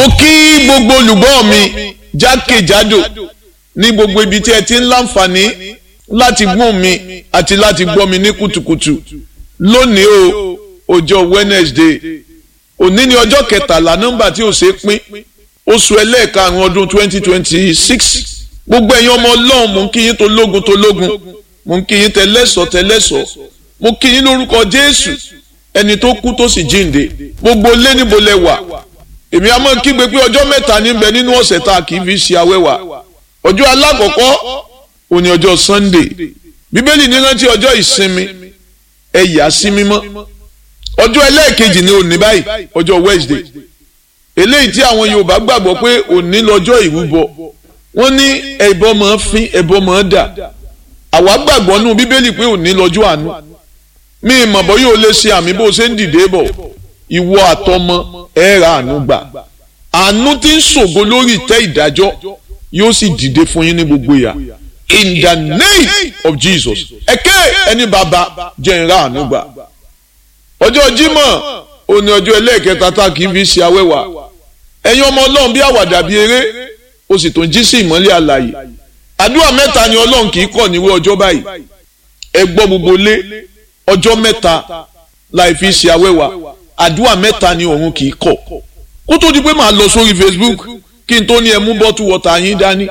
mo kí gbogbo olùgbọ́ mi jákèjádò ní gbogbo ibi tí ẹ ti ń láǹfààní láti gbọ́ mi àti láti gbọ́ mi ní kùtùkùtù lónìí o ọjọ́ Wednesday òní ni ọjọ́ kẹtàlá nọ́mbà tí ò ṣe é pín oṣù ẹlẹ́ẹ̀karùn-ún ọdún twenty twenty six gbogbo ẹ̀yin ọmọ ọlọ́run mò ń kí yín tológun tológun mò ń kí yín tẹlẹ́sọ̀ tẹlẹ́sọ̀ mo kí yín lórúkọ Jésù ẹni tó kú tó sì jíǹde gbogbo lé níbo lẹ wà èmi a máa kígbe pé ọjọ́ mẹ́ta níbẹ̀ nínú ọ̀sẹ̀ tá a kì í fi ṣe awẹ́wà ọjọ́ alákọ̀ọ́kọ́ òní ọjọ́ Sunday bíbélì ní rántí ọjọ́ ìsinmi ẹ yà sí mímọ́ ọjọ́ ẹlẹ́ẹ̀kejì ní òní báyìí ọjọ́ Wednesday eléyìí tí àwọn Yorùbá gbàgbọ́ pé òní lọ́jọ́ ìrúbọ wọ́n ní ẹbọ máa fín ẹbọ máa dà àwa gbàgbọ́ nù bíbélì pé òní lọ́jọ́ àánú mi ìmọ̀ bọ́ yóò lè ṣe àmì bó ṣe ń dìde bọ̀ ìwọ àtọmọ ẹ ra àánú gbà àánú tí ń ṣògo lórí ìtẹ́ ìdájọ́ yóò sì dìde fún yín ní gbogbo ìyà in the name of Jesus ẹ̀kẹ́ ẹni bàbá jẹ́ ń ra àánú gbà ọjọ́ Jímọ̀ òní ọjọ́ ẹlẹ́ẹ̀kẹta tá kì í fi ṣe awẹ́wà ẹ̀yin ọmọ Ọlọ́run bí àwàdà bí eré o sì tún jí sí ìmọ́lẹ̀ àlàyé àdúrà mẹ́ta ni Ọlọ́run kì í kọ̀ níwé ọjọ́ báyìí ẹ gbọ́ gbogbo lé ọjọ́ mẹ́ta láì fi ṣe awẹ́wà àdúrà mẹ́ta ni òun kì í kọ̀ kó tó di pé màá lọ sórí Facebook kí n tó ní ẹ mú bọ́tù wọ́tà yín dání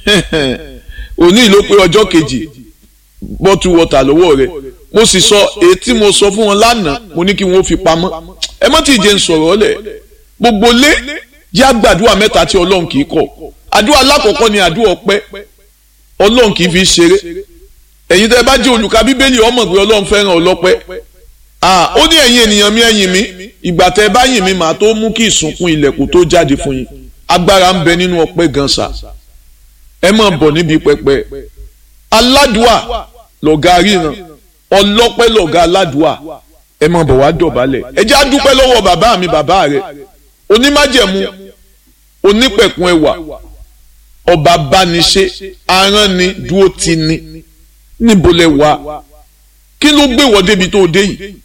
òní ló pé ọjọ́ kejì bọ́tù wọ́tà lọ́wọ́ rẹ̀ mo sì sọ èyí tí mo sọ fún wọn lánàá mo ní kí wọ́n fi pamọ́ ẹ mọ́ tí ì jẹ́ ń sọ̀rọ̀ ọ́lẹ̀ gbogbo lé yá gbàdúrà mẹ́ta tí ọlọ́run kì í kọ̀ àdúrà alákọ̀ọ́kọ́ ni àdúrà ọpẹ́ ọlọ́run kì í fi ṣeré ẹ̀yin tẹ́ bá jẹ́ olùka bíbélì ọmọ pé ọlọ́run fẹ́ràn ọlọ́pẹ́ ó ní ẹ̀yin ènìyàn mi ẹ̀yìn mi ìgbà tẹ́ bá yìn mí màá tó mú kí ìsùnkún ilẹ̀kùn tó jáde fún yín agbára ń bẹ nínú ọpẹ́ gan sa ẹ máa bọ̀ níbi pẹpẹ aládùá lọ̀gá ríran ọlọ́pẹ́ lọ̀gá aládùá ẹ máa bọ̀ wá dọ̀bálẹ̀ ẹ jẹ́ á dúpẹ́ lọ́wọ́ bàbá mi bàbá rẹ̀ onímájẹ̀mú onípẹ̀kun ẹwà ọba bániṣe aránni dúró ti ni níbo lẹ wà kí ló gbé wọ débi tó dé yìí